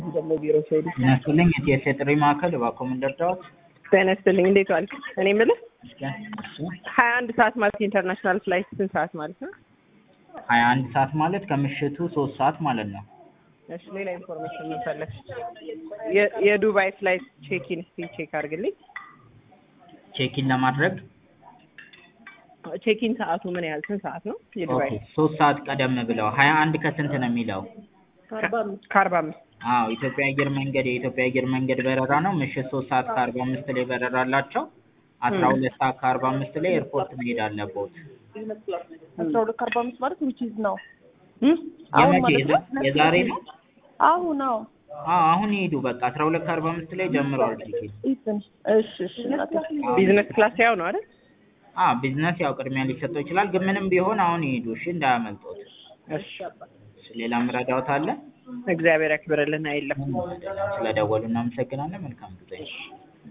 ደግሞ ቢሮ ሲሄዱ ጤና ይስጥልኝ የቲኤስ የጥሪ ማዕከል እባክዎ ምን ልርዳዎት? ጤና ይስጥልኝ እንዴት ዋልክ? እኔ የምልህ እስኪ እሺ ሀያ አንድ ሰዓት ማለት ኢንተርናሽናል ፍላይት ስንት ሰዓት ማለት ነው? ሀያ አንድ ሰዓት ማለት ከምሽቱ ሶስት ሰዓት ማለት ነው። እሺ ሌላ ኢንፎርሜሽን ምን ፈለግሽ? የ- የዱባይ ፍላይት ቼኪን እስቲ ቼክ አድርግልኝ። ቼኪን ለማድረግ ቼኪን ሰዓቱ ምን ያህል ስንት ሰዓት ነው? የዱባይ ኦኬ ሶስት ሰዓት ቀደም ብለው ሀያ አንድ ከስንት ነው የሚለው? ከአርባ አምስት አዎ ኢትዮጵያ አየር መንገድ የኢትዮጵያ አየር መንገድ በረራ ነው። ምሽት ሶስት ሰዓት ከአርባ አምስት ላይ በረራ አላቸው። አስራ ሁለት ሰዓት ከአርባ አምስት ላይ ኤርፖርት መሄድ አለቦት። አስራ ሁለት ከአርባ አምስት ማለት ዊች ኢዝ ነው እም? አሁን የመቼ ማለት ነው? የዛ- የዛሬ ነው? አሁን አዎ አዎ አሁን ይሄዱ በቃ አስራ ሁለት ከአርባ አምስት ላይ ጀምረዋል ቲኬት። ኢትን እሺ እሺ እናቴ ቢዝነስ ክላስ ያው ነው አይደል? አዎ ቢዝነስ ያው ቅድሚያ ሊሰጠው ይችላል፣ ግን ምንም ቢሆን አሁን ይሄዱ እሺ፣ እንዳያመልጦት። እሺ እሺ፣ ሌላ ምረዳዎት አለ? እግዚአብሔር ያክብርልን አይለም ስለደወሉ እናመሰግናለን። መልካም ጊዜ።